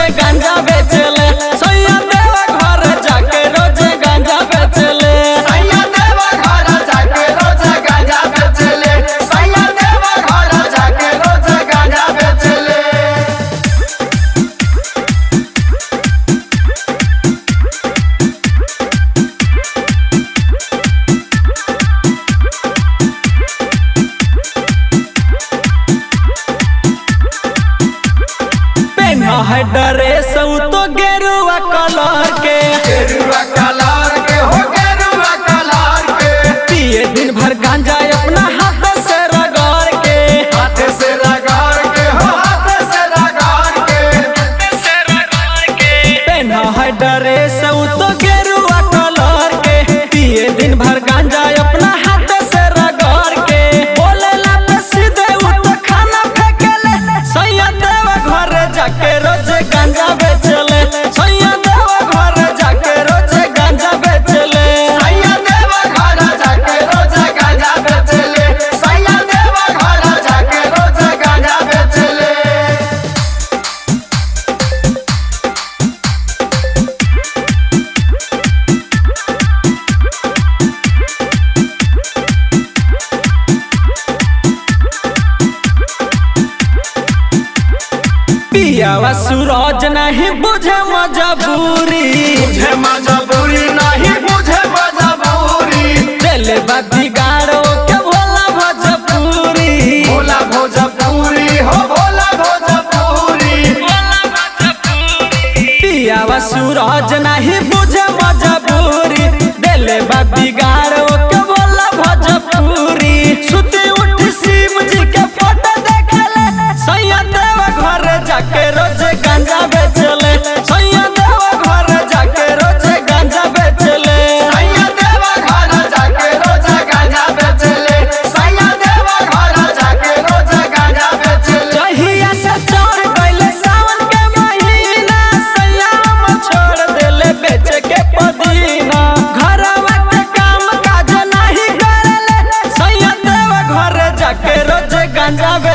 गांजा बेचले सैया देवा घर जाके रोज गांजा बेचले सैया देवा घर जाके रोज गांजा बेचले सैया देवा घर जाके रोज गांजा बेचले पेन्हा है ड्रेस उ तो गेरुआ कलर के गेरुआ कलर के हो गेरुआ कलर के पिए दिन भर गांजा अपना हाथ से रगड़ के हाथ से रगड़ के हो हाथ से रगड़ के पेन्हा है ड्रेस उ तो गेरुआ कलर के पिए दिन भर गांजा अपना हाथ से रगड़ के बोलेला पे सीधे उ तो खाना फेंकेले सैया देवा घर जाके रोज गांजा बेचले सैया देवा घर जाके रोज गांजा बेचले सैया देवा घर जाके रोज गांजा बेचले सैया देवा घर जाके रोज गांजा बेचले पियावा सूरज नहीं बुझे मजबूरी बुझे मजबूरी नहीं बुझे मजबूरी दिल बिगाड़ो के भोला भोजपुरी भोला भोजपुरी हो भोला भोजपुरी पियावा सूरज नहीं बुझे मजबूरी दिल बिगाड़ो के भोला भोजपुरी सुती उठ शिव जी के फोटो देखले सैया देवा घर जाके रोज गांजा बेचले सैया देवा घर जाके रोज गांजा बेचले सैया देवा घर जाके रोज गांजा बेचले सैया देवा घर जाके रोज गांजा बेचले जहिया से चढ़ गइले सावन के महीना सयाम छोड़ देले बेच के पदीना घरवा के काम काज नहीं करेले सैया देवा घर जाके रोज गांजा